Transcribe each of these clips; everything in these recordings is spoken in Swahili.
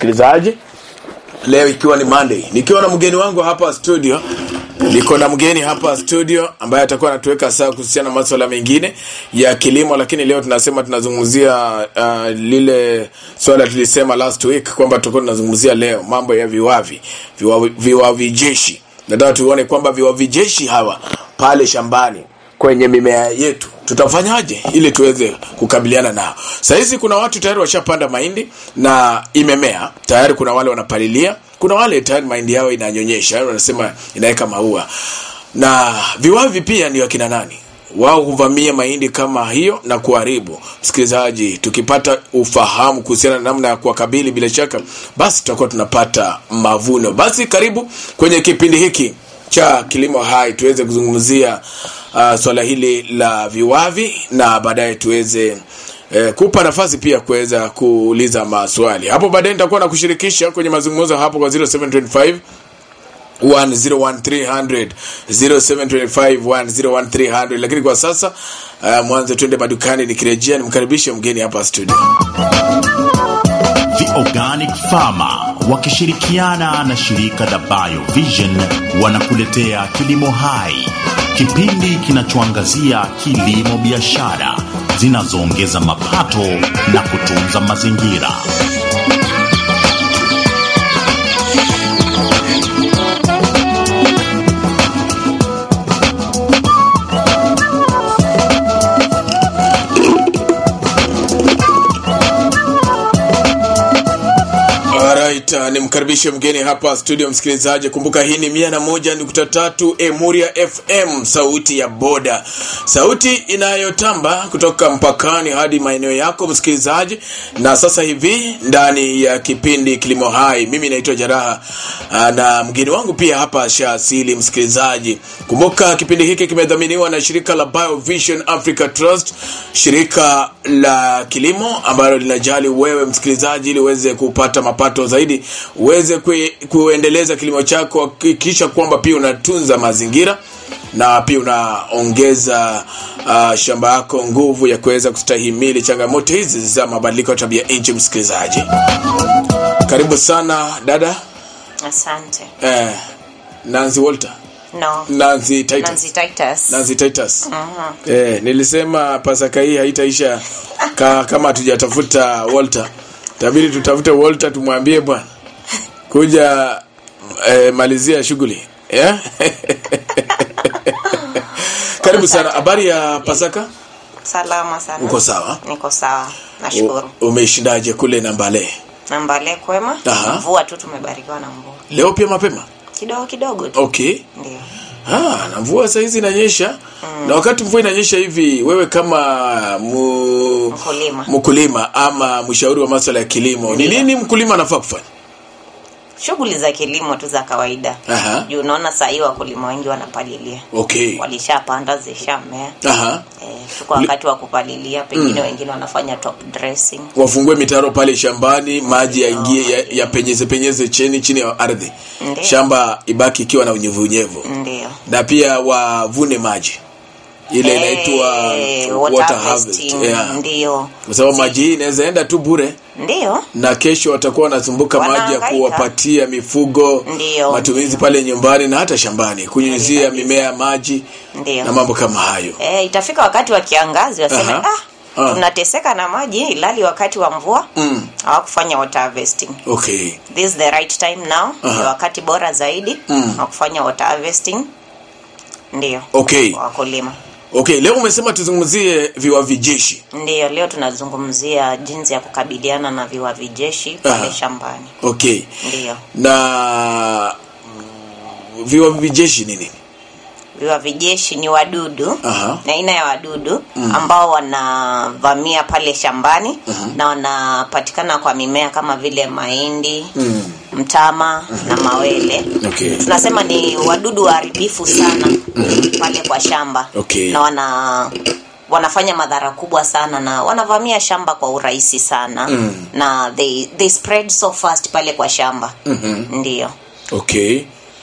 msikilizaji leo ikiwa ni monday nikiwa na mgeni wangu hapa studio niko na mgeni hapa studio ambaye atakuwa anatuweka saa kuhusiana na maswala mengine ya kilimo lakini leo tunasema tunazungumzia uh, lile swala tulisema last week kwamba tutakuwa tunazungumzia leo mambo ya viwavi viwavi, viwavi jeshi nataka tuone kwamba viwavi jeshi hawa pale shambani kwenye mimea yetu tutafanyaje ili tuweze kukabiliana nao sahizi kuna watu tayari washapanda mahindi na imemea tayari kuna wale wanapalilia kuna wale tayari mahindi yao inanyonyesha yani wanasema inaweka maua na viwavi pia ni wakina nani wao huvamia mahindi kama hiyo na kuharibu msikilizaji tukipata ufahamu kuhusiana na namna ya kuwakabili bila shaka basi tutakuwa tunapata mavuno basi karibu kwenye kipindi hiki cha kilimo hai tuweze kuzungumzia uh, swala hili la viwavi na baadaye tuweze eh, kupa nafasi pia kuweza kuuliza maswali hapo baadaye nitakuwa na kushirikisha kwenye mazungumzo hapo kwa 0725 101300 0725101300 lakini kwa sasa uh, mwanzo twende madukani nikirejea nimkaribishe mgeni hapa studio The Organic Farmer wakishirikiana na shirika la BioVision wanakuletea Kilimo Hai, kipindi kinachoangazia kilimo biashara zinazoongeza mapato na kutunza mazingira. Alright, uh, nimkaribishe mgeni hapa studio msikilizaji. Kumbuka hii ni mia na moja nukta tatu Emuria FM, sauti ya boda, sauti inayotamba kutoka mpakani hadi maeneo yako msikilizaji. Na sasa hivi ndani ya kipindi Kilimo Hai, mimi naitwa Jaraha uh, na mgeni wangu pia hapa Shaasili msikilizaji. Kumbuka kipindi hiki kimedhaminiwa na shirika la BioVision Africa Trust, shirika la kilimo ambalo linajali wewe msikilizaji, ili uweze kupata mapato zaidi, uweze kue, kuendeleza kilimo chako, kisha kwamba pia unatunza mazingira na pia unaongeza uh, shamba yako nguvu ya kuweza kustahimili changamoto hizi za mabadiliko ya tabia nchi. Msikilizaji, karibu sana dada Asante. eh, Nancy Walter, No. Nancy Titus, Nancy Titus. Nancy Titus. Eh, nilisema pasaka hii haitaisha ka, kama hatujatafuta Walter. Tabidi tutafute Walter tumwambie bwana kuja eh, malizia shughuli. Yeah? Karibu sana. Habari ya Pasaka? Salama sana. Uko sawa? Niko sawa. Nashukuru. U- Umeishindaje kule Nambale? Nambale kwema. Aha. Mvua tu tumebarikiwa na mvua. Leo pia mapema? Kidogo kidogo tu. Okay. Ndio. Ah, na mvua saa hizi inanyesha na wakati mvua inanyesha hivi wewe kama mu... Mkulima. mkulima ama mshauri wa masuala ya kilimo ni Ndiyo. nini mkulima anafaa kufanya Shughuli za kilimo tu za kawaida. Aha. Juu unaona saa hii wakulima wengi wanapalilia. okay Walishapanda zishamea. Aha. Eh, tuko wakati wa kupalilia, pengine wengine wanafanya top dressing. wafungue mitaro pale shambani maji yaingie ya, ya penyeze penyeze chini chini ya ardhi Ndiyo. shamba ibaki ikiwa na unyevunyevu Ndio. na pia wavune maji ile Eh, inaitwa water water harvest harvesting. yeah. Ndio. kwa sababu maji hii inaweza enda tu bure Ndio. na kesho watakuwa wanasumbuka maji ya Wanahangaika. kuwapatia mifugo Ndiyo. matumizi pale nyumbani na hata shambani kunyunyizia kabisa. mimea maji Ndio. na mambo kama hayo Eh, itafika wakati wa kiangazi waseme Aha. ah, Ah. tunateseka na maji ilali wakati wa mvua Mm. hawakufanya water harvesting. okay This is the right time now. Aha. Ni wakati bora zaidi Mm. wa kufanya water harvesting. Ndio. okay Kwa wakulima. okay leo umesema tuzungumzie viwavi jeshi Ndio, leo tunazungumzia jinsi ya kukabiliana na viwavi jeshi pale Aha. shambani. okay Ndio. na mm, viwavi jeshi ni nini Viwavi jeshi ni wadudu Aha. na aina ya wadudu ambao wanavamia pale shambani na wanapatikana kwa mimea kama vile mahindi mm. mtama na mawele okay tunasema ni wadudu waharibifu sana pale kwa shamba Okay. na wana wanafanya madhara kubwa sana na wanavamia shamba kwa urahisi sana Mm. na they, they spread so fast pale kwa shamba Mhm. ndio okay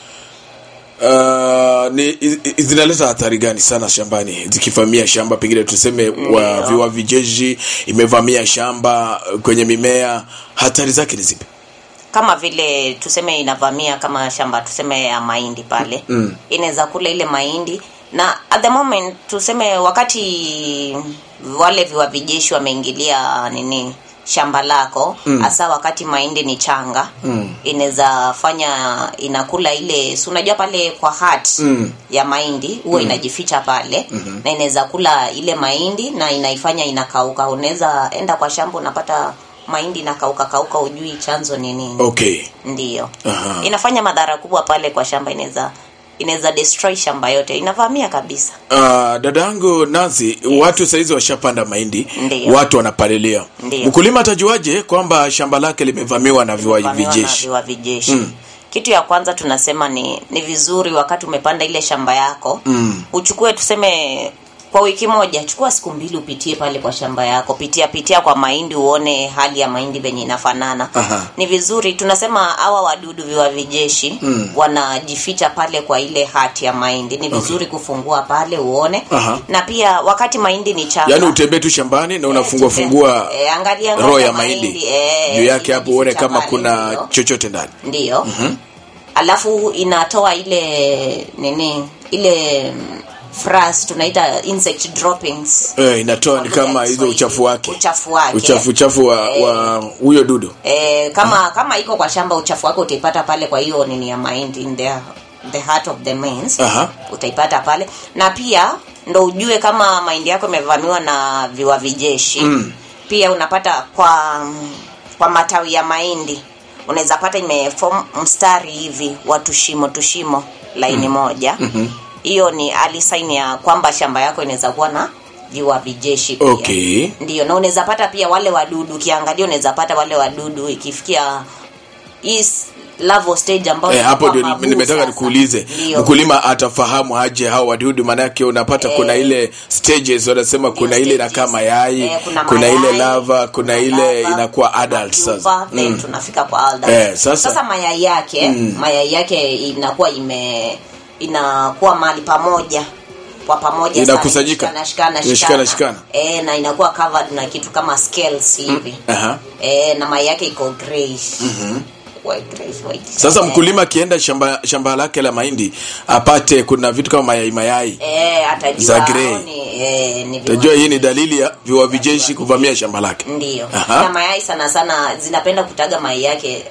Uh, ni i- i- zinaleta athari gani sana shambani zikivamia shamba pengine tuseme wa Ndio. viwavi jeshi imevamia shamba uh, kwenye mimea hatari zake ni zipi kama vile tuseme inavamia kama shamba tuseme ya mahindi pale Mm. inaweza kula ile mahindi na at the moment tuseme wakati wale viwavijeshi wameingilia nini shamba lako hasa wakati mahindi ni changa Mm. inaweza fanya inakula ile si unajua pale kwa hat Mm. ya mahindi huwa inajificha pale na inaweza kula ile mahindi na inaifanya inakauka unaweza enda kwa shamba unapata mahindi inakauka kauka ujui chanzo ni nini okay ndiyo Aha. inafanya madhara kubwa pale kwa shamba inaweza inaweza destroy shamba yote inavamia kabisa Uh, dada yangu Nancy, watu saizi washapanda mahindi, Ndiyo. watu wanapalilia. Ndiyo. Mkulima atajuaje kwamba shamba lake limevamiwa na viwavi Kuvamiwa na vijeshi? viwavi jeshi Mm. kitu ya kwanza tunasema ni ni vizuri wakati umepanda ile shamba yako Mm. uchukue tuseme kwa wiki moja chukua siku mbili upitie pale kwa shamba yako pitia pitia kwa mahindi uone hali ya mahindi venye inafanana Aha. ni vizuri tunasema hawa wadudu viwavijeshi Mm. wanajificha pale kwa ile hati ya mahindi ni vizuri kufungua pale uone Aha. na pia wakati mahindi ni changa Yaani utembee tu shambani na unafungua tupe- fungua eh, angalia roho angalia ya mahindi eh, juu yake hapo uone imejificha kama pale, kuna ndio. chochote ndani. ndiyo alafu inatoa ile nini ile mm, fras tunaita insect droppings Eh, inatoa ni Kwa lugha kama ya hizo Kiswahili. uchafu wake. uchafu wake Uchafu uchafu wa Eh. wa huyo dudu. e, kama kama iko kwa shamba uchafu wake utaipata pale kwa hiyo nini ya mahindi in the, the heart of the mains Aha. utaipata pale na pia ndo ujue kama mahindi yako imevamiwa na viwavijeshi Mm. pia unapata kwa kwa matawi ya mahindi unaweza pata imefom mstari hivi wa tushimo tushimo laini moja hiyo ni early sign ya kwamba shamba yako inaweza kuwa na viwavijeshi pia Okay. ndio na unaweza pata pia wale wadudu ukiangalia unaweza pata wale wadudu ikifikia hii s- larval stage ambayo Eh, hapo inakuwa ndio mabuu nimetaka sasa. nikuulize Ndio. mkulima atafahamu aje hao wadudu maanake unapata Eh. kuna ile stages wanasema kuna ile inakaa stages. mayai Eh, kuna kuna ile mayai, lava kuna ile lava, inakuwa kuna adult pupa, sasa then mm. tunafika kwa adult. Eh, sasa- sasa mayai yake mayai yake inakuwa ime inakuwa mahali pamoja kwa pamoja sana, Inakusanyika? inashikana, shikana, Inashikana, shikana. shikana. Eh, na inakuwa covered na kitu kama scales hivi Aha. eh, na mayai yake iko grayish white, grayish, white. sasa Eh, mkulima akienda shamba shamba lake la mahindi apate kuna vitu kama mayai mayai eh, atajua za grey. hao ni, eh, ni utajua hii ni dalili ya viwavijeshi kuvamia shamba lake ndio Aha. na mayai sana sana zinapenda kutaga mayai yake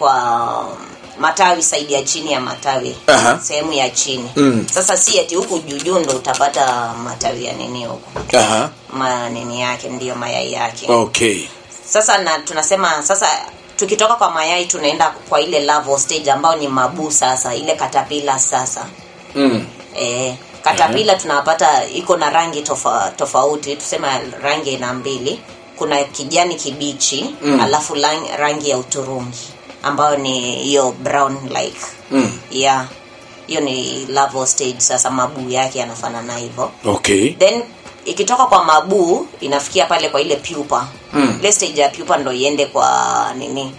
kwa matawi saidi ya chini ya matawi Aha. sehemu ya chini Mm. sasa si ati huku juujuu ndo utapata matawi ya nini huku Aha. manini yake ndiyo mayai yake okay sasa na tunasema sasa tukitoka kwa mayai tunaenda kwa ile larval stage ambayo ni mabuu sasa ile katapila sasa mm. E, katapila tunapata iko na rangi tofa, tofauti tuseme rangi aina mbili kuna kijani kibichi mm. alafu lang, rangi ya uturungi ambayo ni hiyo brown like Mm. yeah hiyo ni larval stage sasa mabuu yake yanafanana hivyo okay then ikitoka kwa mabuu inafikia pale kwa ile pupa Mm. ile stage ya pupa ndo iende kwa nini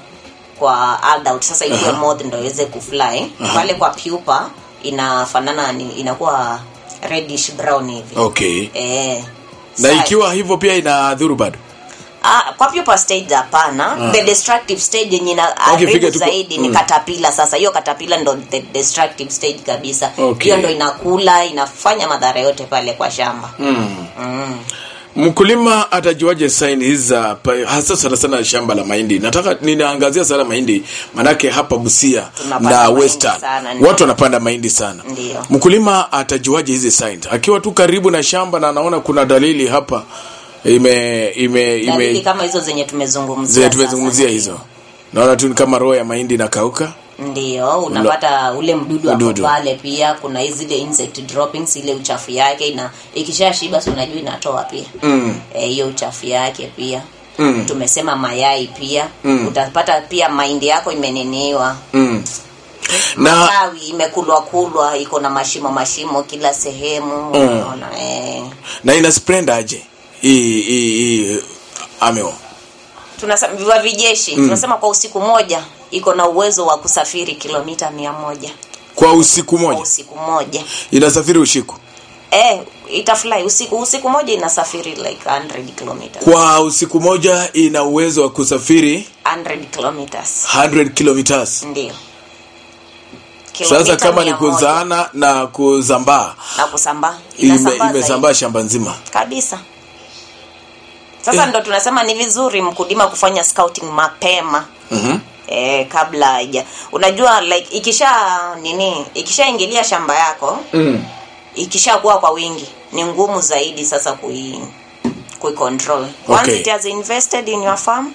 kwa adult sasa ile Aha. moth ndo iweze kufly pale kwa pupa inafanana ni- inakuwa reddish brown hivi okay eh na Sa- ikiwa hivyo pia inadhuru bado Ah, kwa pupa stage hapana the destructive stage yenye ina Okay, fika haribu tu kwa- zaidi ni mm. katapila sasa hiyo katapila ndo the destructive stage kabisa Okay. hiyo ndo inakula inafanya madhara yote pale kwa shamba mm. mm. mkulima atajuaje saini hizi za pa- hasa sana sana shamba la mahindi nataka ninaangazia sana mahindi manake hapa busia Tunapanda na mahindi western sana, ndio. watu wanapanda mahindi sana Ndio. mkulima atajuaje hizi signs akiwa tu karibu na shamba na anaona kuna dalili hapa ime ime dalili ime kama hizo zenye tumezungumzia zile sasa. tumezungumzia hizo naona tu ni kama roho ya mahindi inakauka ndio unapata ule mdudu hapo Mdudu. pale pia kuna hizi zile insect droppings ile uchafu yake ina ikisha shiba si unajua inatoa pia mm. Eh, hiyo uchafu yake pia Mm. tumesema mayai pia Mm. utapata pia mahindi yako imeniniwa Mm. na matawi imekulwa kulwa iko na mashimo mashimo kila sehemu unaona eh. na ina spread aje hii hii hii ameo tunasema viwa vijeshi tunasema kwa usiku moja iko na uwezo wa kusafiri kilomita mia moja kwa usiku kwa moja usiku moja inasafiri usiku eh itafly usiku usiku moja inasafiri like 100 kilometers kwa usiku moja ina uwezo wa kusafiri 100 kilometers 100 kilometers ndio sasa Kilomita kama ni mia moja kuzaana na kuzambaa na kusambaa ime- Inasambaa imesambaa zaidi. shamba nzima kabisa sasa Eh. ndo tunasema ni vizuri mkulima kufanya scouting mapema Mhm. eh, kabla haija unajua like ikisha nini ikishaingilia shamba yako mm. ikishakuwa kwa wingi ni ngumu zaidi sasa kui kuicontrol once Okay. it has invested in your farm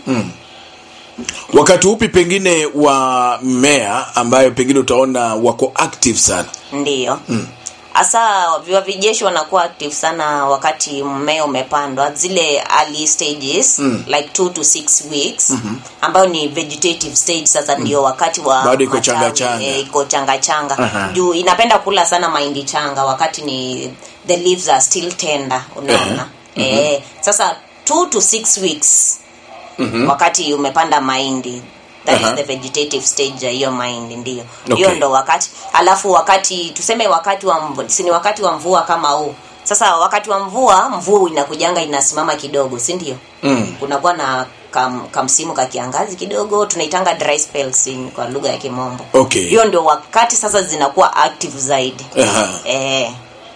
wakati upi pengine wa mmea ambayo pengine utaona wako active sana ndiyo hasa viwa vijeshi wanakuwa active sana wakati mmea umepandwa zile early stages Mm. like two to six weeks ambayo ni vegetative stage sasa ndio wakati wa Bado iko matawi, changa changa. eh, iko changa changa Aha. juu inapenda kula sana mahindi changa wakati ni the leaves are still tender unaona eh, sasa two to six weeks wakati umepanda mahindi that Aha. is the vegetative stage ya hiyo mahindi ndio Okay. hiyo ndo wakati alafu wakati tuseme wakati wa mvua si ni wakati wa mvua kama huu sasa wakati wa mvua mvua inakujanga inasimama kidogo si ndio mm. kunakuwa na kam, kamsimu ka kiangazi kidogo tunaitanga dry spells in, kwa lugha ya kimombo Okay. hiyo ndio wakati sasa zinakuwa active zaidi Aha. eh,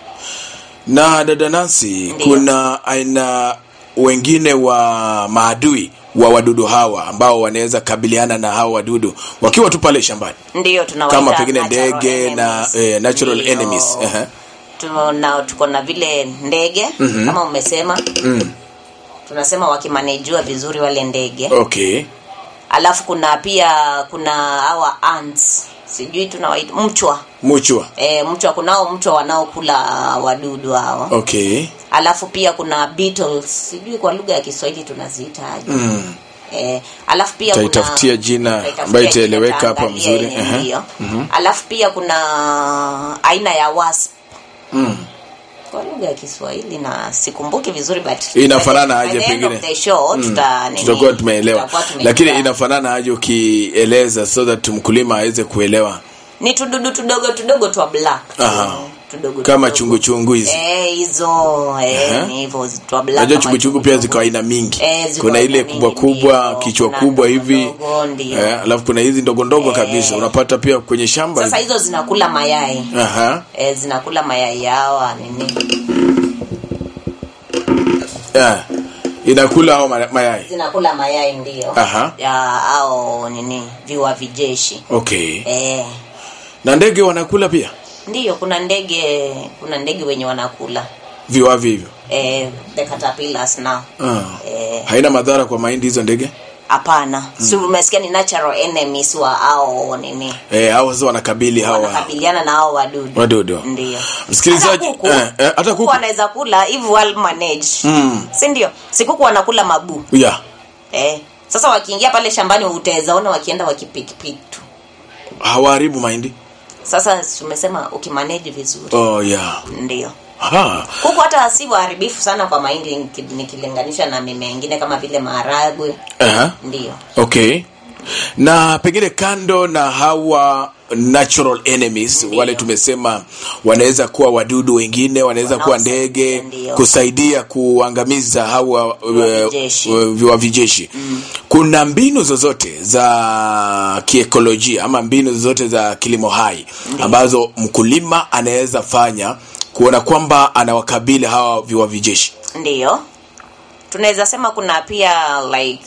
na dada Nancy Ndiyo. kuna aina wengine wa maadui wa wadudu hawa ambao wanaweza kabiliana na hawa wadudu wakiwa tu pale shambani ndio tunawaita kama pengine natural ndege na enemies. eh, natural Ndio. enemies Aha. tuna tuko na vile ndege Mhm. kama umesema mm. tunasema wakimanejiwa vizuri wale ndege okay alafu kuna pia kuna hawa ants sijui tunawaita mchwa muchwa e, mchwa kunao mchwa wanaokula wadudu hao okay alafu pia kuna beetles sijui kwa lugha ya kiswahili tunaziitaje mm. Eh, alafu pia Taitafutia kuna- jina taitafutia ambayo jina, itaeleweka hapa taangalia mzuri. yenye Aha. ndio. alafu pia kuna aina ya wasp Mm. kwa lugha ya kiswahili na sikumbuki vizuri but inafanana by the aje end pengine of the show, Mm. tuta, nini, tutakuwa tumeelewa tutakuwa tumejua. lakini inafanana aje ukieleza so that mkulima aweze kuelewa ni tududu tudogo tudogo twa black Aha. tudogo kama tudogo. chunguchungu hizi Eh, hizo eh, Aha. ni hivyo twa black najua kama chunguchungu pia chungu ziko aina mingi Eh, ziko kuna ile aina kubwa mingi, kubwa ndio. kichwa Kuna kubwa ndogo hivi ndogo, ndio. eh, alafu kuna hizi ndogo ndogo Eh. kabisa unapata pia kwenye shamba sasa hizo zinakula mayai Aha. eh, zinakula mayai yawa nini Eh, inakula hao ma- mayai zinakula mayai ndio Aha. ya au nini viwa vijeshi okay eh, na ndege wanakula pia ndio kuna ndege kuna ndege wenye wanakula viwavi hivyo eh, the caterpillars now ah. eh, haina madhara kwa mahindi hizo ndege hapana si umesikia ni natural enemies wa au nini eh, hao sasa wanakabili hawa wanakabiliana na hao wadudu wadudu ndio Msikilizaji, Hata kuku, eh, eh, hata kuku kuku. wanaweza kula if well managed Mm. si ndio si kuku wanakula mabuu yeah. eh. sasa wakiingia pale shambani utaweza ona wakienda wakipikipiki tu hawaharibu mahindi sasa tumesema ukimanage vizuri oh, yeah. ndio Aha. kuku hata si waharibifu sana kwa mahindi niki- nikilinganisha na mimea ingine kama vile maharagwe Aha. ndio okay na pengine kando na hawa natural enemies Ndiyo. wale tumesema wanaweza kuwa wadudu wengine wanaweza kuwa Wanaosaidia, ndege ndiyo. kusaidia kuangamiza hawa Viwavijeshi. uh, uh, viwavijeshi kuna mbinu zozote za kiekolojia ama mbinu zozote za kilimo hai ambazo mkulima anaweza fanya kuona kwamba anawakabili hawa viwavijeshi ndio tunaweza sema pia like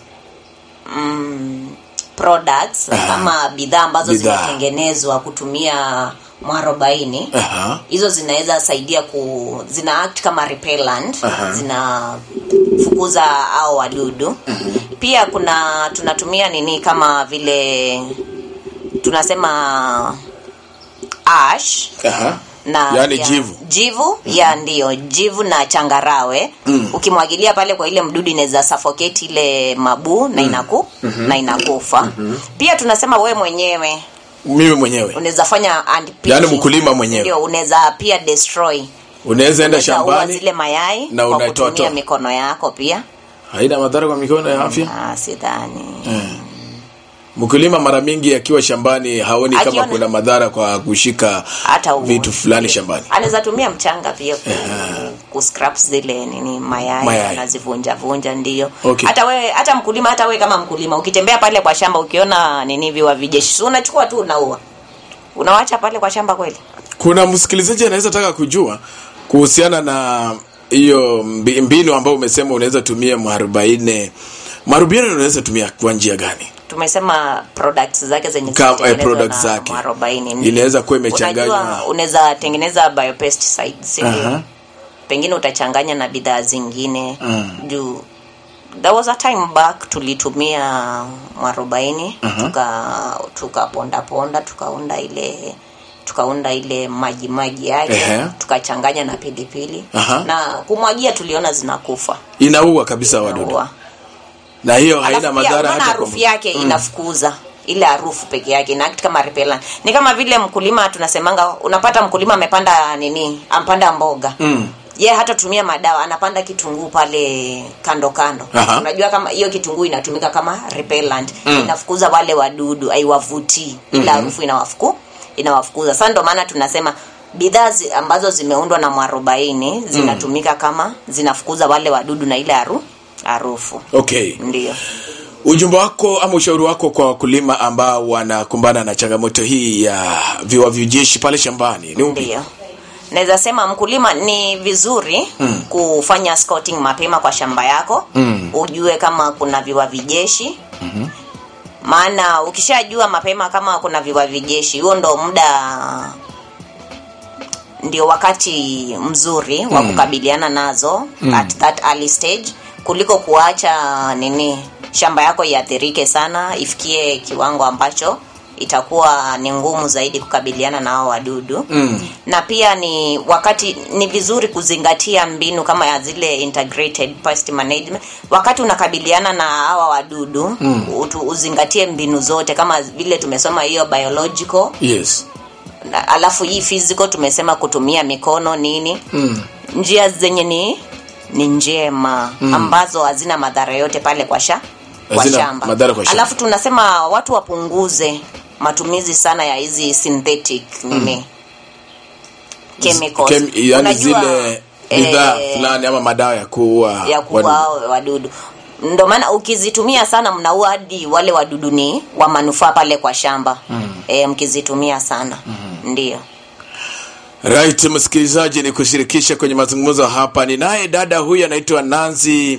mm, products Aha. kama bidhaa ambazo Bidhaa. zimetengenezwa kutumia mwarobaini Aha. hizo zinaweza saidia ku zina act kama repellent Aha. zinafukuza au wadudu pia kuna tunatumia nini kama vile tunasema ash Aha. na Yaani pia- jivu. jivu ya ndio jivu na changarawe Mm. ukimwagilia pale kwa ile mdudu inaweza suffocate ile mabuu na inaku na inakufa pia tunasema we mwenyewe mimi mwenyewe unaweza fanya and Yaani mkulima mwenyewe. ndio unaweza pia destroy unaweza enda Unaweza ua shambani zile mayai na kwa unaitoa kutumia toa. mikono yako pia haina madhara kwa mikono ya afya ah, sidhani mkulima mara mingi akiwa shambani haoni kama Akiona- kuna madhara kwa kushika hata u- vitu fulani shambani anaweza tumia mchanga pia ku, ku scrap zile nini mayai, Mayai. anazivunja vunja ndio Okay. hata wewe hata mkulima hata wewe kama mkulima ukitembea pale kwa shamba ukiona nini viwa vijeshi si unachukua tu unaua unawacha pale kwa shamba kweli kuna msikilizaji anaweza taka kujua kuhusiana na hiyo mbi- mbinu ambayo umesema unaweza tumia mwarobaini mwarobaini unaweza tumia kwa njia gani tumesema products zake zenye Ka- eh, zinatengenezwa products na zake. mwarobaini Inaweza kuwa imechanganywa- Unajua, unaweza tengeneza biopesticides si ndio? Aha. pengine utachanganya na bidhaa zingine Mm. juu there was a time back tulitumia mwarobaini tuka tukaponda ponda tukaunda ile tukaunda ile maji maji yake Ehe. tukachanganya na pilipili Aha. na kumwagia tuliona zinakufa inaua kabisa wadudu Inaua. na hiyo Alafu haina pia madhara unaona hata kwa harufu yake inafukuza ile harufu peke yake ina act kama repellent. Ni kama vile mkulima tunasemanga, unapata mkulima amepanda nini, ampanda mboga Mm. ye hata tumia madawa, anapanda kitunguu pale kando kando. Aha. Unajua kama hiyo kitunguu inatumika kama repellent, inafukuza wale wadudu, haiwavutii ile harufu inawafuku inawafukuza. Sasa ndio maana tunasema bidhaa zi, ambazo zimeundwa na mwarobaini zinatumika kama zinafukuza wale wadudu na ile haru harufu. okay Ndio. ujumbe wako ama ushauri wako kwa wakulima ambao wanakumbana na changamoto hii ya viwavi jeshi pale shambani ni upi Ndio. Naweza sema mkulima ni vizuri mm. kufanya scouting mapema kwa shamba yako Mm. ujue kama kuna viwavi jeshi mm-hmm. maana ukishajua mapema kama kuna viwavi jeshi huo ndo muda ndio wakati mzuri wa kukabiliana nazo mm. at that early stage kuliko kuacha nini shamba yako iathirike sana ifikie kiwango ambacho itakuwa ni ngumu zaidi kukabiliana na hao wadudu Mm. na pia ni wakati ni vizuri kuzingatia mbinu kama ya zile integrated pest management wakati unakabiliana na hawa wadudu mm. utu, uzingatie mbinu zote kama vile tumesoma hiyo biological yes na, alafu hii physical tumesema kutumia mikono nini mm. njia zenye ni ni njema mm. ambazo hazina madhara yote pale kwa sha kwa Hazina shamba madhara kwa shamba. alafu tunasema watu wapunguze matumizi sana ya hizi synthetic nini chemicals Kem, yani Unajua, zile bidhaa eh, fulani ama madawa ya kuua ya kuua wadudu. hao wadudu ndo maana ukizitumia sana mnaua hadi wale wadudu ni wa manufaa pale kwa shamba mm. e, mkizitumia sana mm. ndio right msikilizaji ni kushirikisha kwenye mazungumzo hapa ni naye dada huyu anaitwa nanzi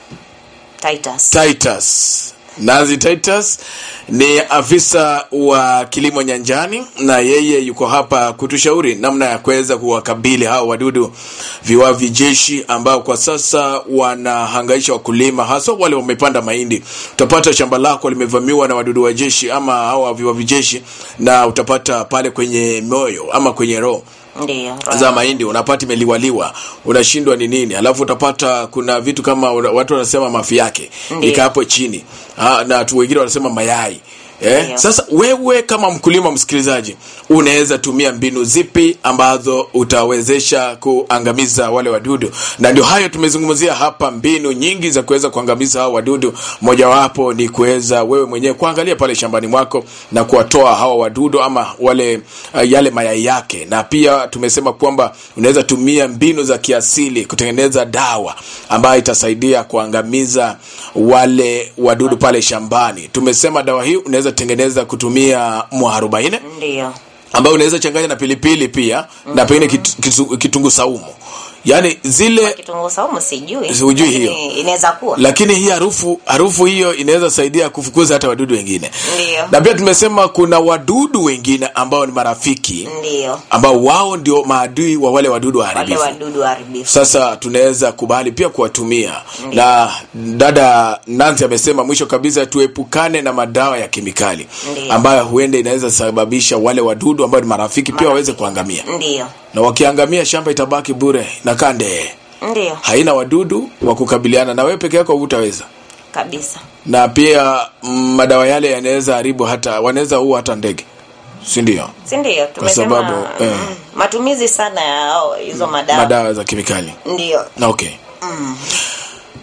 Titus. titus nanzi titus ni afisa wa kilimo nyanjani na yeye yuko hapa kutushauri namna ya kuweza kuwakabili hao wadudu viwavi jeshi ambao kwa sasa wanahangaisha wakulima haswa wale wamepanda mahindi utapata shamba lako limevamiwa na wadudu wa jeshi ama hao viwavi jeshi na utapata pale kwenye moyo ama kwenye roho ndio za mahindi unapata imeliwaliwa unashindwa ni nini alafu utapata kuna vitu kama una- watu wanasema mafi yake Ndiyo. ika hapo chini ha, na watu wengine wanasema mayai Eh, Ndiyo. sasa wewe kama mkulima msikilizaji unaweza tumia mbinu zipi ambazo utawezesha kuangamiza wale wadudu na ndio hayo tumezungumzia hapa mbinu nyingi za kuweza kuangamiza hao wadudu mojawapo ni kuweza wewe mwenyewe kuangalia pale shambani mwako na kuwatoa hawa wadudu ama wale uh, yale mayai yake na pia tumesema kwamba unaweza tumia mbinu za kiasili kutengeneza dawa ambayo itasaidia kuangamiza wale wadudu pale shambani tumesema dawa hii unaweza tengeneza kutumia mwarobaini ndio ambayo unaweza changanya na pilipili pia na pengine kitu- kitu- kitunguu saumu yaani zile kitunguu saumu sijui Hujui lakini hiyo. inaweza kuwa lakini hii harufu harufu hiyo inaweza saidia kufukuza hata wadudu wengine Ndiyo. na pia tumesema kuna wadudu wengine ambao ni marafiki ndio ambao wao ndio maadui wa wale wadudu wale waharibifu wadudu waharibifu sasa tunaweza kubali pia kuwatumia na dada nansi amesema mwisho kabisa tuepukane na madawa ya kemikali Ndiyo. ambayo huenda inaweza sababisha wale wadudu ambao ni marafiki pia waweze kuangamia ndio na wakiangamia shamba itabaki bure na kande ndio haina wadudu wa kukabiliana na wewe peke yako hutaweza kabisa na pia mm, madawa yale yanaweza haribu hata wanaweza ua hata ndege si ndio si ndio tumesema sababu, eh. mm, matumizi sana ya hao- hizo madawa madawa za kemikali ndio na okay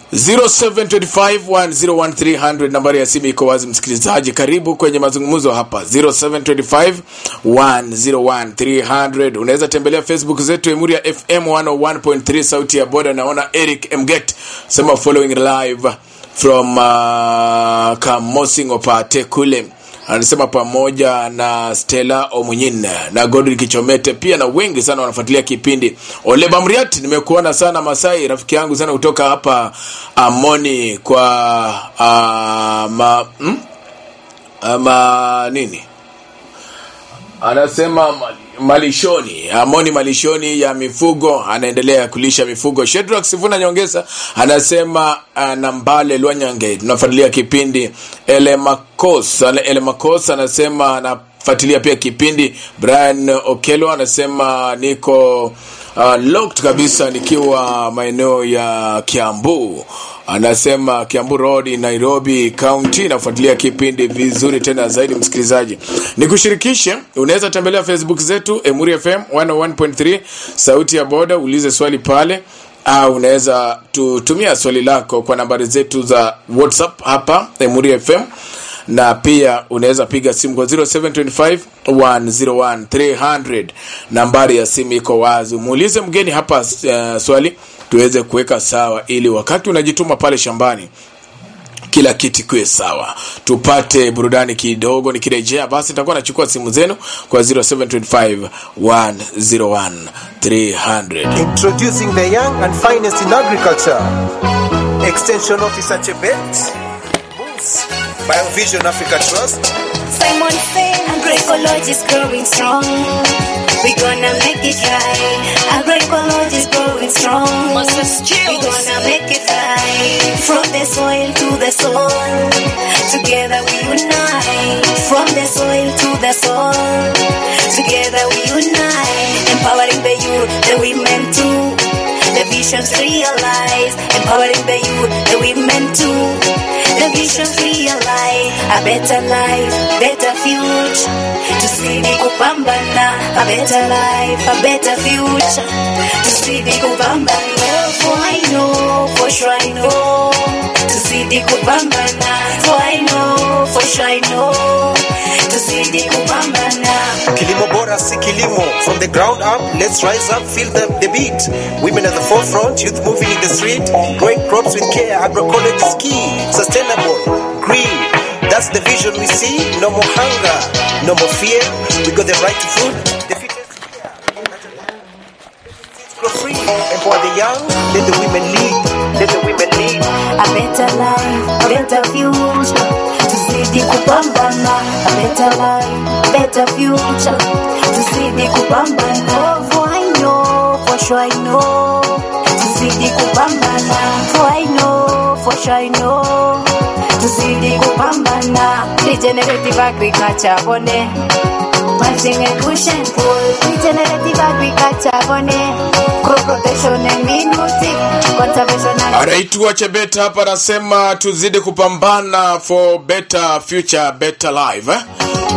0725101300 nambari ya simu iko wazi msikilizaji karibu kwenye mazungumzo hapa 0725101300 unaweza tembelea facebook zetu emuri ya fm 101.3 sauti ya boda naona eric mget sema following live from uh, kamosing opate kule anasema pamoja na stela omunyin na godri kichomete pia na wengi sana wanafuatilia kipindi ole bamriat nimekuona sana masai rafiki yangu sana kutoka hapa amoni kwa uh, ma, hmm? ama nini anasema mali- malishoni amoni malishoni ya mifugo anaendelea kulisha mifugo shedrak sifuna nyongesa anasema uh, nambale lwanyange tunafuatilia kipindi elemakos elemakos anasema anafuatilia pia kipindi brian okelo anasema niko uh, locked kabisa nikiwa maeneo ya kiambu anasema kiambu road nairobi county nafuatilia kipindi vizuri tena zaidi msikilizaji nikushirikishe unaweza tembelea facebook zetu emuri fm 101.3 sauti ya boda ulize swali pale au unaweza tutumia swali lako kwa nambari zetu za whatsapp hapa emuri fm na pia unaweza piga simu kwa 0725 101 300 nambari ya simu iko wazi muulize mgeni hapa uh, swali tuweze kuweka sawa ili wakati unajituma pale shambani kila kitu kiwe sawa tupate burudani kidogo nikirejea basi nitakuwa nachukua simu zenu kwa 0725 101 300 Introducing the young and finest in agriculture. Extension Officer Chebet. Moves. Biovision Africa Trust. Simon Fair, agroecology is growing strong. We gonna make it right. Agroecology is growing strong. We gonna make it right. From the soil to the soul, together we unite. From the soil to the soul, together we unite. Empowering the youth, the women too. The visions realized, empowering the youth, the women too. The visions realize a better life, better future. Tuzidi kupambana, a better life, a better future. Tuzidi kupambana, for I know, for sure I know. Tuzidi kupambana, for I know, for sure I know. Tuzidi kupambana. Kilimo bora si kilimo. From the ground up, let's rise up, feel the, the beat. Women at the forefront, youth moving in the street. Growing crops with care, agroecology is key. Sustainable, green. That's the vision we see. No more hunger, no more fear. We got the right to food. The fittest grow free. Empower the young, let the women lead. Let the women lead. a better life, a better future. Tuzidi kupambana, a better life, better future. Tuzidi kupambana, for I know, for sure I know. Tuzidi kupambana, for I know, for sure I know. Tuzidi kupambana, regenerative agriculture bone. Planting and push and pull, regenerative agriculture bone. Crop rotation and minuti, conservation and anaitwa chebeta hapa anasema tuzidi kupambana for better future better life eh?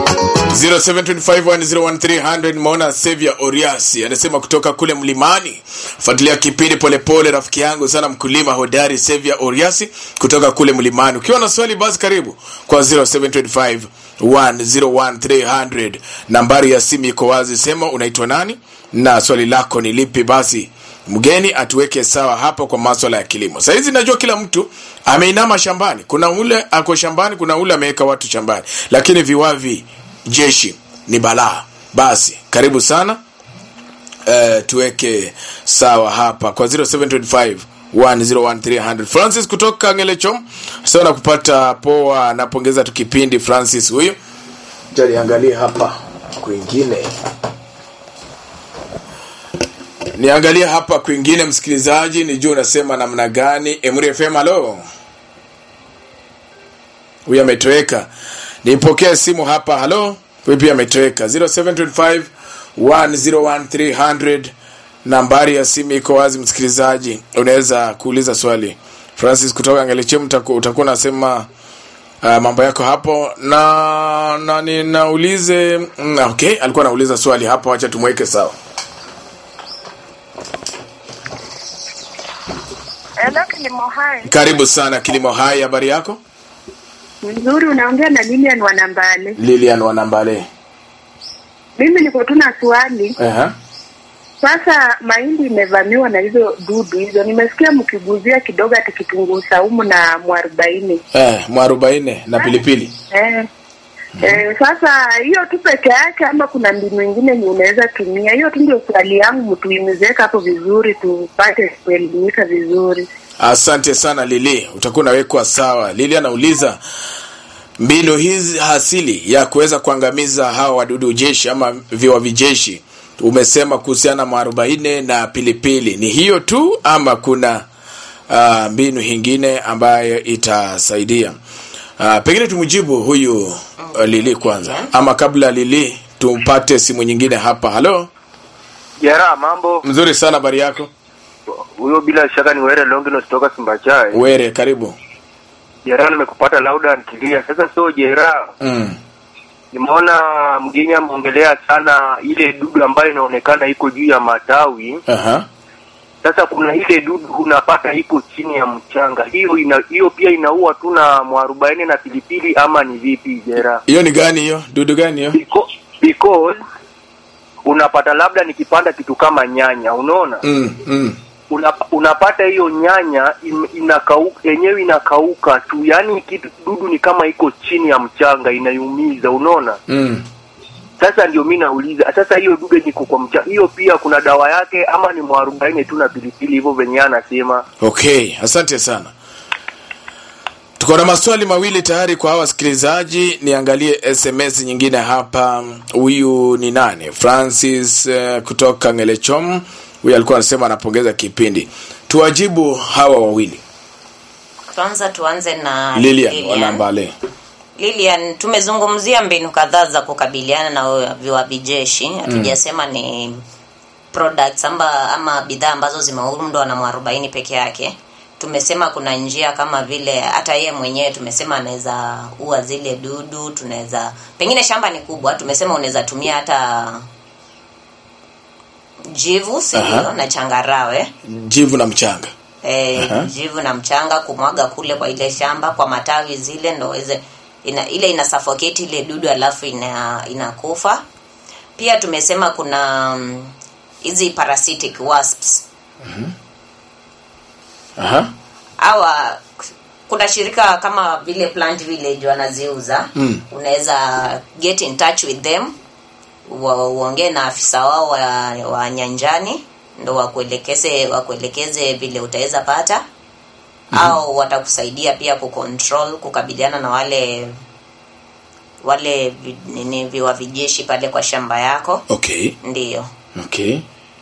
0725101300 maona Xavier Oriasi anasema kutoka kule mlimani fuatilia kipindi polepole rafiki yangu sana mkulima hodari Xavier Oriasi kutoka kule mlimani ukiwa na swali basi karibu kwa 0725 101300 nambari ya simu iko wazi sema unaitwa nani na swali lako ni lipi basi mgeni atuweke sawa hapa kwa maswala ya kilimo sahizi najua kila mtu ameinama shambani kuna ule ako shambani kuna ule ameweka watu shambani lakini viwavi jeshi ni balaa basi karibu sana uh, tuweke sawa hapa kwa 0725 101300 francis kutoka ngelechom sana kupata poa napongeza tu kipindi francis huyu jaliangalie hapa kwingine niangalie hapa kwingine msikilizaji nijua unasema namna gani emuri fm halo huyu ametoweka nipokee simu hapa halo huyu pia ametoweka 0725 101300 nambari ya simu iko wazi msikilizaji unaweza kuuliza swali francis kutoka ngelechem utakuwa unasema uh, mambo yako hapo na na ninaulize mm, okay alikuwa anauliza swali hapo wacha tumweke sawa Hello, kilimo hai. Karibu sana Kilimo Hai, habari yako? Nzuri, unaongea na Lilian Wanambale. Lilian Wanambale. Mimi niko tu na swali. Aha. Sasa mahindi imevamiwa na hizo dudu hizo. Nimesikia mkiguzia kidogo ati kitunguu saumu na mwarobaini. Eh, mwarobaini na pilipili. Eh. Eh, sasa hiyo tu peke yake ama kuna mbinu ingine yenye unaweza tumia? Hiyo tu ndio swali yangu, mtuimizeka hapo vizuri tupate kuelimika vizuri. Asante sana Lili, utakuwa unawekwa sawa. Lili anauliza mbinu hizi hasili ya kuweza kuangamiza hawa wadudu jeshi ama viwavi jeshi, umesema kuhusiana na mwarobaini na pilipili, ni hiyo tu ama kuna uh, mbinu hingine ambayo itasaidia? Uh, pengine tumjibu huyu uh, Lili kwanza, ama kabla Lili tumpate simu nyingine hapa. Halo, Jera, mambo mzuri sana, habari yako? huyo bila shaka ni Were Longinos toka Simbachai. Were, karibu. Jera, nimekupata lauda ntilia. Sasa so Jera, Mm. nimeona mgeni ameongelea sana ile dudu ambayo inaonekana iko juu ya matawi. Aha. Sasa kuna ile dudu unapata iko chini ya mchanga, hiyo ina, hiyo pia inaua tu na mwarobaini na pilipili ama ni vipi Jera? Hiyo ni gani hiyo? Dudu gani hiyo? Because, because unapata labda nikipanda kitu kama nyanya, unaona Mm, mm. una, unapata hiyo nyanya in, inakauka yenyewe inakauka tu, yaani kitu dudu ni kama iko chini ya mchanga inaiumiza, unaona. Mm. Sasa ndio mi nauliza sasa, hiyo dudu yenye iko kwa mchanga, hiyo pia kuna dawa yake ama ni mwarobaini tu na pilipili hivyo venye anasema? Okay, asante sana. Tuko na maswali mawili tayari kwa hawa wasikilizaji. Niangalie SMS nyingine hapa. Huyu ni nane? Francis uh, kutoka Ngelechom. Huyu alikuwa anasema anapongeza kipindi. Tuwajibu hawa wawili. kwanza tuanze na Lilian Wanambale. Lilian, tumezungumzia mbinu kadhaa za kukabiliana na viwavi jeshi. Hatujasema ni products amba, ama bidhaa ambazo zimeundwa na mwarobaini peke yake. Tumesema kuna njia kama vile hata yeye mwenyewe tumesema anaweza ua zile dudu, tunaweza pengine shamba ni kubwa, tumesema unaweza tumia hata jivu si Aha. ndio, na changarawe Jivu na mchanga. e, Aha. jivu na mchanga kumwaga kule kwa ile shamba kwa matawi zile ndo ize, ina, ile ina suffocate ile dudu alafu ina inakufa pia tumesema kuna mm, hizi parasitic wasps Aha. hawa kuna shirika kama vile plant village wanaziuza Mm. unaweza get in touch with them wa- uongee na afisa wao wa, wa nyanjani ndo wakuelekeze wakuelekeze vile utaweza pata au watakusaidia pia kucontrol kukabiliana na wale wale vi- nini viwavi jeshi pale kwa shamba yako Okay. ndiyo Okay.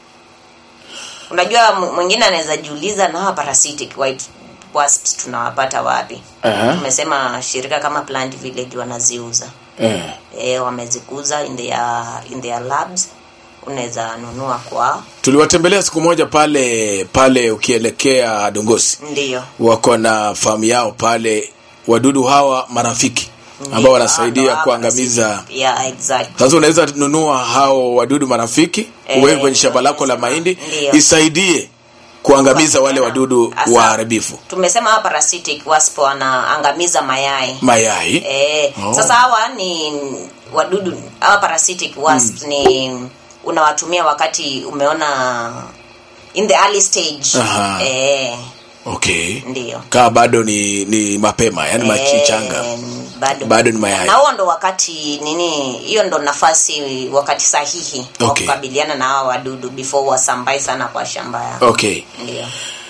unajua m- mwingine anaweza jiuliza na hawa parasitic white wasps tunawapata wapi Aha. tumesema shirika kama plant village wanaziuza Eh. e, wamezikuza in their, in their labs unaweza nunua kwao Tuliwatembelea siku moja pale pale ukielekea Dongosi. ndiyo wako na famu yao pale wadudu hawa marafiki ambao Ndiyo, wanasaidia hawa kuangamiza parasitic. yeah, exactly. sasa unaweza nunua hao wadudu marafiki Eh, uweke kwenye shamba lako la tumesema, mahindi ndiyo. isaidie kuangamiza wale wadudu Asa- waharibifu tumesema hawa parasitic wasp wanaangamiza mayai mayai Eh, Oh. sasa hawa ni wadudu hawa parasitic wasps ni unawatumia wakati umeona in the early stage Aha. eh, okay ndio kaa bado ni ni mapema yani machichanga Eh, bado, Bado ni mayai. na huo ndo wakati nini hiyo ndo nafasi wakati sahihi wa Okay. kukabiliana na hawa wadudu before wasambae sana kwa shamba yako okay ndio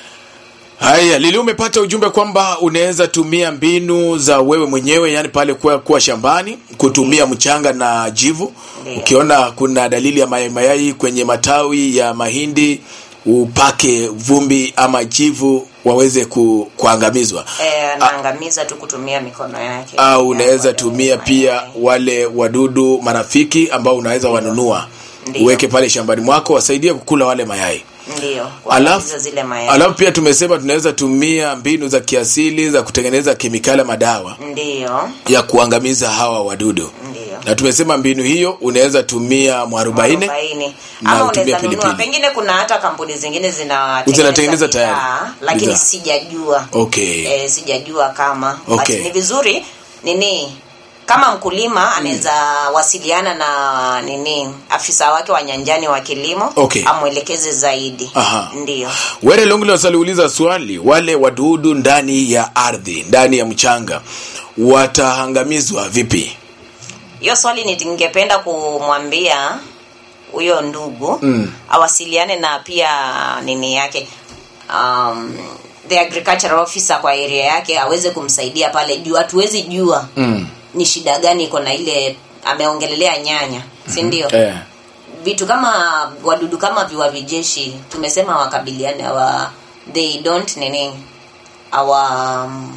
haya lili umepata ujumbe kwamba unaweza tumia mbinu za wewe mwenyewe yani pale kuwa, kuwa shambani kutumia mchanga na jivu Ndiyo. ukiona kuna dalili ya mayai mayai kwenye matawi ya mahindi upake vumbi ama jivu waweze ku, kuangamizwa eh, anaangamiza tu kutumia mikono yake au Ya, unaweza wale tumia mayai. pia wale wadudu marafiki ambao unaweza wanunua Ndiyo. uweke pale shambani mwako wasaidie kukula wale mayai ndio alafu, kuangamiza zile mayai alafu pia tumesema tunaweza tumia mbinu za kiasili za kutengeneza kemikali ya madawa ndio ya kuangamiza hawa wadudu ndio na tumesema mbinu hiyo unaweza tumia mwarobaini Mwarobaini. na ama utumie unaweza nunua pilipili. pengine kuna hata kampuni zingine Zinatengeneza tayari. bidhaa, lakini Bidhaa. sijajua Okay. eh, sijajua kama Okay. But ni vizuri nini kama mkulima anaweza wasiliana na nini afisa wake wa nyanjani wa kilimo Okay. amwelekeze zaidi Aha. ndio were longilos aliuliza swali wale wadudu ndani ya ardhi ndani ya mchanga wataangamizwa vipi hiyo swali ni- ningependa kumwambia huyo ndugu mm. awasiliane na pia nini yake um, the agricultural officer kwa area yake aweze kumsaidia pale juu hatuwezi jua mm. ni shida gani iko na ile ameongelelea nyanya si ndio eh. vitu kama wadudu kama viwavijeshi tumesema wakabiliane awa they don't nini awa um,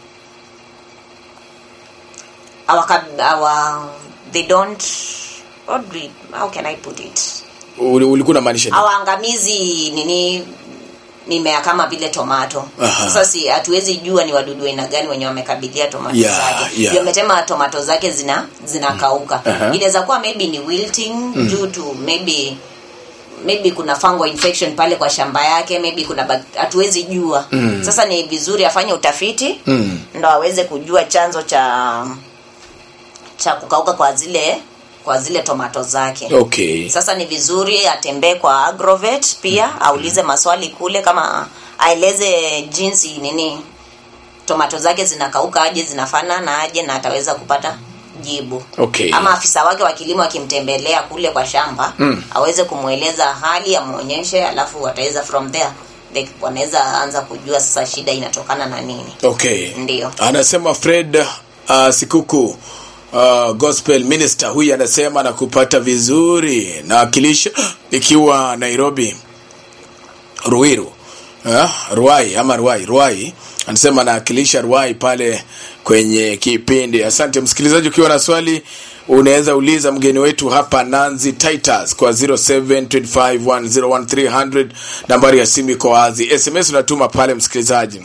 awa, kab- awa they don't what do we, how can i put it Uli- ulikuwa unamaanisha nini? hawaangamizi nini mimea kama vile tomato Aha. sasa si hatuwezi jua ni wadudu aina gani wenye wamekabilia tomato Yeah, zake yeah. Ndio ametema tomato zake zina zinakauka Aha. inaweza kuwa maybe ni wilting due to maybe maybe kuna fungal infection pale kwa shamba yake maybe kuna bak- hatuwezi jua Mm. sasa ni vizuri afanye utafiti Mm. ndo aweze kujua chanzo cha cha kukauka kwa zile kwa zile tomato zake okay sasa ni vizuri atembee kwa agrovet pia aulize maswali kule kama aeleze jinsi nini tomato zake zinakauka aje zinafanana aje na ataweza kupata jibu Okay. ama afisa wake wa kilimo akimtembelea kule kwa shamba Mm. aweze kumweleza hali amwonyeshe alafu wataweza from there they- wanaweza anza kujua sasa shida inatokana na nini okay ndio anasema fred uh, sikuku uh, gospel minister huyu anasema na kupata vizuri na akilisha ikiwa nairobi ruiru uh, ruai ama ruai ruai anasema anawakilisha ruai pale kwenye kipindi asante msikilizaji ukiwa na swali unaweza uliza mgeni wetu hapa nanzi titus kwa 0725101300 nambari ya simu iko wazi sms unatuma pale msikilizaji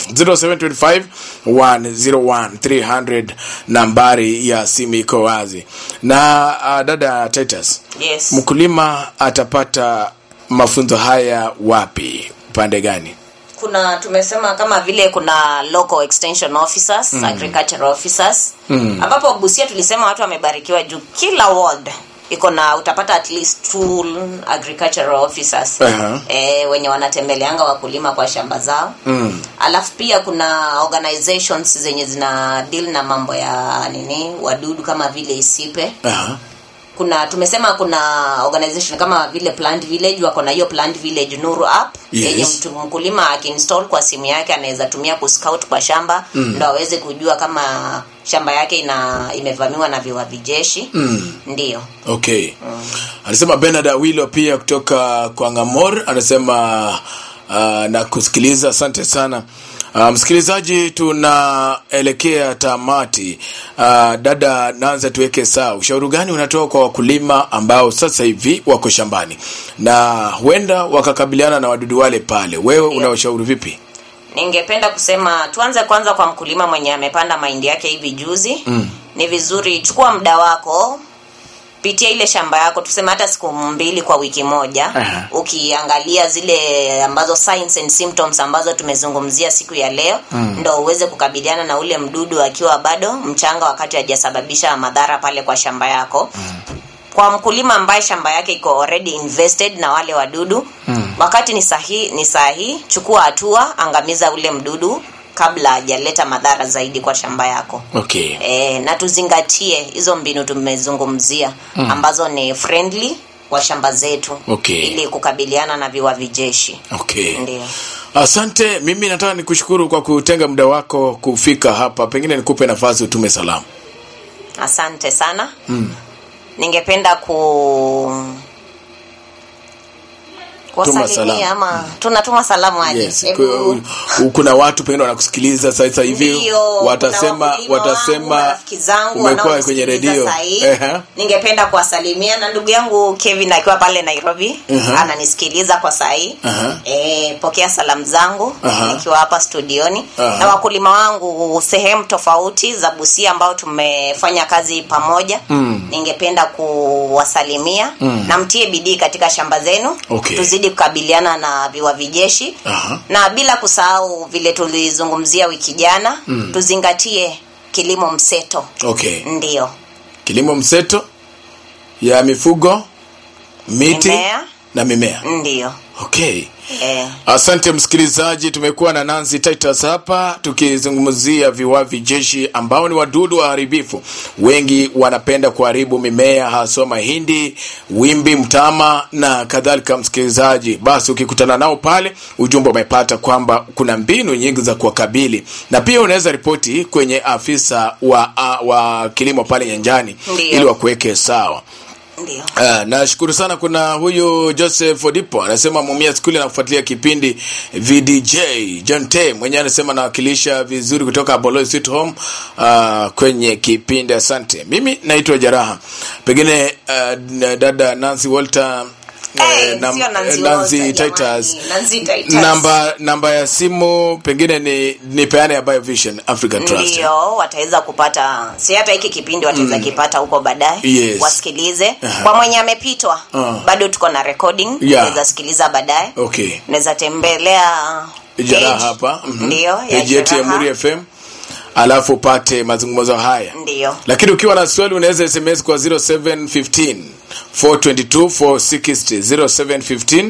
0725101300 nambari ya simu iko wazi na uh, dada titus yes mkulima atapata mafunzo haya wapi upande gani kuna tumesema kama vile kuna local extension officers mm. agricultural officers Mm. ambapo busia tulisema watu wamebarikiwa juu kila ward iko na utapata at least two agricultural officers Aha. e, wenye wanatembeleanga wakulima kwa shamba zao mm. alafu pia kuna organizations zenye zina deal na mambo ya nini wadudu kama vile isipe Aha. kuna tumesema kuna organization kama vile plant village wako na hiyo plant village nuru app Yes. yenye mtu mkulima akiinstall kwa simu yake anaweza tumia kuscout kwa shamba mm. ndo aweze kujua kama shamba yake ina imevamiwa na viwavi jeshi Mm. ndio okay anasema benard awilo pia kutoka kwa ngamor anasema uh, na kusikiliza asante sana uh, msikilizaji tunaelekea tamati uh, dada naanza tuweke saa ushauri gani unatoa kwa wakulima ambao sasa hivi wako shambani na huenda wakakabiliana na wadudu wale pale wewe Ndio. unawashauri vipi ningependa kusema tuanze kwanza kwa mkulima mwenye amepanda mahindi yake hivi juzi Mm. ni vizuri chukua muda wako pitia ile shamba yako tuseme hata siku mbili kwa wiki moja Aha. ukiangalia zile ambazo signs and symptoms ambazo tumezungumzia siku ya leo mm. ndo uweze kukabiliana na ule mdudu akiwa bado mchanga wakati hajasababisha madhara pale kwa shamba yako mm kwa mkulima ambaye shamba yake iko already invested na wale wadudu mm. wakati ni sahihi ni sahihi chukua hatua angamiza ule mdudu kabla hajaleta madhara zaidi kwa shamba yako okay e, na tuzingatie hizo mbinu tumezungumzia mm. ambazo ni friendly kwa shamba zetu Okay. ili kukabiliana na viwavi jeshi okay ndio asante mimi nataka nikushukuru kwa kutenga muda wako kufika hapa pengine nikupe nafasi utume salamu asante sana mm. ningependa ku kuwasalimia ama tunatuma salamu aje Yes. Hebu- Ku- kuna watu pengine wanakusikiliza sasa hivi Ndio, watasema kuna wakulima wangu, watasema marafiki zangu umekuwa kwenye wanaonisikiliza redio sahii. Ehe. ningependa kuwasalimia na ndugu yangu kevin akiwa pale nairobi Aha. ananisikiliza kwa sahii Aha. e, pokea salamu zangu Aha. nikiwa hapa studioni Aha. na wakulima wangu sehemu tofauti za busia ambao tumefanya kazi pamoja Mm. ningependa kuwasalimia Mm. na mtie bidii katika shamba zenu Okay. tuzidi kukabiliana na viwavi jeshi Aha. na bila kusahau vile tulizungumzia wiki jana Mm. tuzingatie kilimo mseto okay ndio kilimo mseto ya mifugo miti Mimea. na mimea ndio okay eh. asante msikilizaji tumekuwa na nancy titus hapa tukizungumzia viwavi jeshi ambao ni wadudu waharibifu wengi wanapenda kuharibu mimea haswa mahindi wimbi mtama na kadhalika msikilizaji basi ukikutana nao pale ujumbe umepata kwamba kuna mbinu nyingi za kuwakabili na pia unaweza ripoti kwenye afisa wa, wa kilimo pale nyanjani Ndiyo. ili wakuweke sawa ndio Uh, nashukuru sana kuna huyu joseph odipo anasema mumia skuli anakufuatilia kipindi vdj john t mwenyewe anasema anawakilisha vizuri kutoka Boloy Sweet home uh, kwenye kipindi asante mimi naitwa jaraha pengine uh, dada nancy walter Eh, eh, nam- sio Nancy Nancy Walter, Titus. jamani. Nancy Titus. namba namba ya simu pengine ni ni peane ya biovision african trust ndio wataweza kupata si hata hiki kipindi wataweza kipata huko baadaye Yes. wasikilize Aha. kwa mwenye amepitwa Ah. bado tuko na recording Yeah. unaweza sikiliza baadaye okay unaweza tembelea jaraha page. hapa mhm. ndio ya page yetu ya Jaraha. muri fm alafu upate mazungumzo haya ndio lakini ukiwa na swali unaweza sms kwa 0715 422 460 0715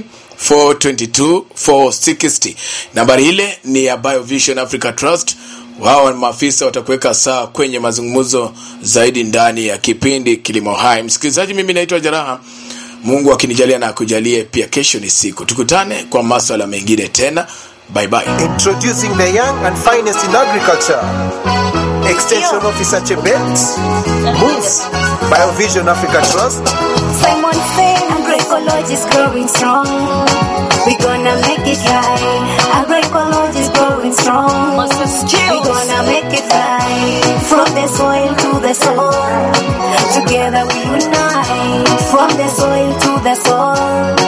422 460 nambari ile ni ya biovision africa trust wao ni maafisa watakuweka saa kwenye mazungumzo zaidi ndani ya kipindi kilimo hai msikilizaji mimi naitwa jaraha mungu akinijalia na akujalie pia kesho ni siku tukutane kwa maswala mengine tena bye bye Introducing the young and finest in agriculture. Extension Officer Chebet, Moves, Biovision Africa Trust, Simon Faye, agroecology is growing strong. We gonna make it right. Agroecology is growing strong. We gonna make it right. From the soil to the soul. Together we unite. From the soil to the soul.